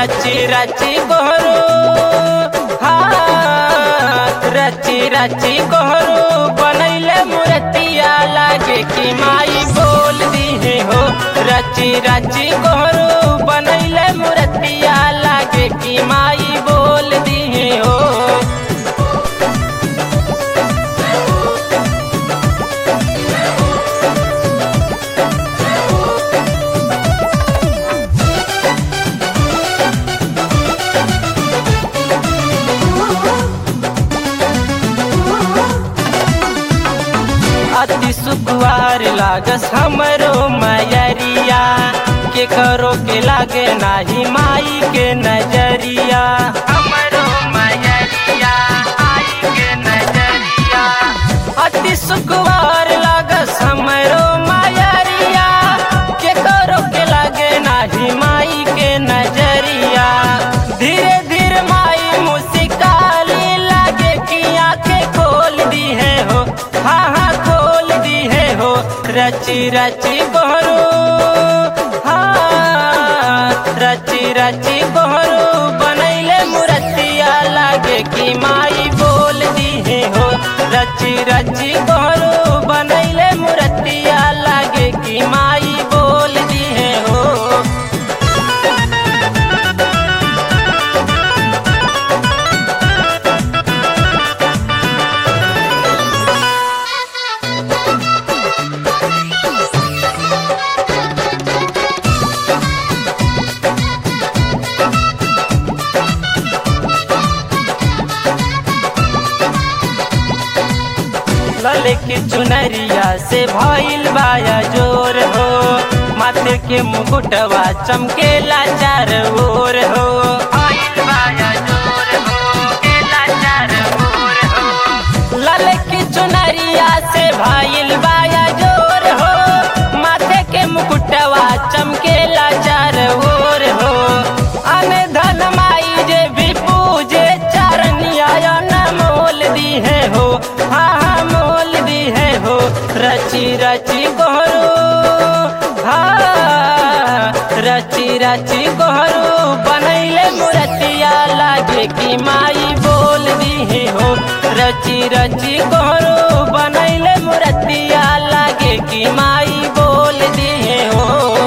रची रची गोहरू हाँ रची रची गोहरू बनैले मूर्तिया लागे कि माई बोल दी हो रची रची गोहरू बनैले मूर्तिया लागे कि माई बोल दी हो अति सुकुआर लागस हमरो मयरिया के करो के लागे नाही माई के नजरिया हमरो मयरिया आई के नजरिया अति सुकुआर लागस हमरो मयरिया के करो के लागे नाही माई के नजरिया धीरे धीरे माई मुस्काली लागे कि आंखें खोल दी है हो हाँ हाँ खोल दी है हो रची रची गोहरू हाँ रची रची गोहरू बनैले मूर्तिया लागे कि माई बोल दी है हो रची रची गोहरू बनैले मूर्तिया लागे कि माई बोल दी है हो लले की चुनरिया से भइल बाया जोर हो माथे के मुकुटवा चमकेला चार ओर हो भइल बाया जोर हो, केला चार ओर हो। लले की चुनरिया से भइल बाया जोर हो माथे के मुकुटवा चमकेला चार ओर हो अने धन माई जे भी पूजे चरनिया न मोल दी है हो हाँ हाँ मोल दी है हो रची रची गोहरू हाँ रची रची गोहरू बनैले मूर्तिया लागे कि माई बोल दी है हो रची रची गोहरू बनैले मूर्तिया लागे कि माई बोल दी है हो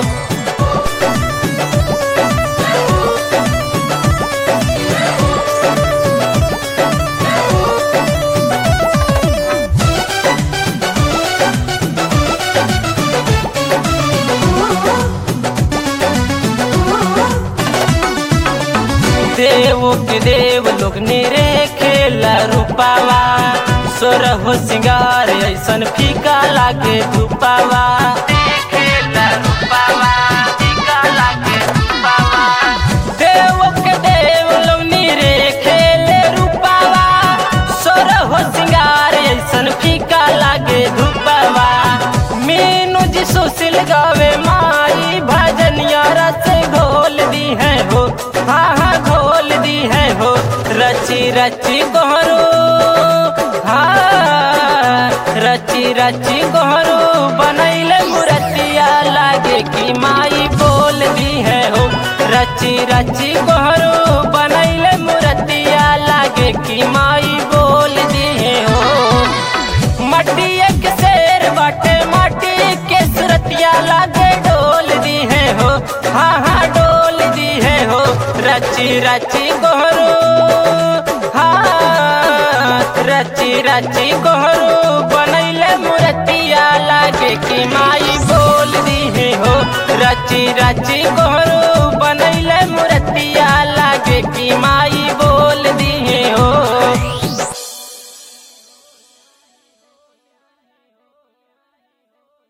देव के देव लोग निरे खेला रूपावा सोर हो सिंगार ऐसन फीका लागे धूपावा देखेला रूपावा, फीका लागे धूपावा। देव के देव लोग निरे खेले रूपावा सोर हो सिंगार ऐसन फीका लागे धूपावा मीनू जी सुशील गावे माई भजनिया रस घोल दी है हो हाँ हाँ घोल दी है हो रची रची गोहरू हाँ रची रची गोहरू बनैले मूर्तिया लागे कि माई बोल दी है हो रची रची गोहरू बनैले मूर्तिया लागे कि माई बोल दी है हो मट्टी एक शेर बाटे माटी के सुरतिया लागे डोल दी है हो हाँ हाँ डोल दी है हो रची रची गोहरू हाँ रची रची गोहरू बनैले मूर्तिया लागे कि माई बोल दी है हो रची रची गोहरू बनैले मूर्तिया लागे कि माई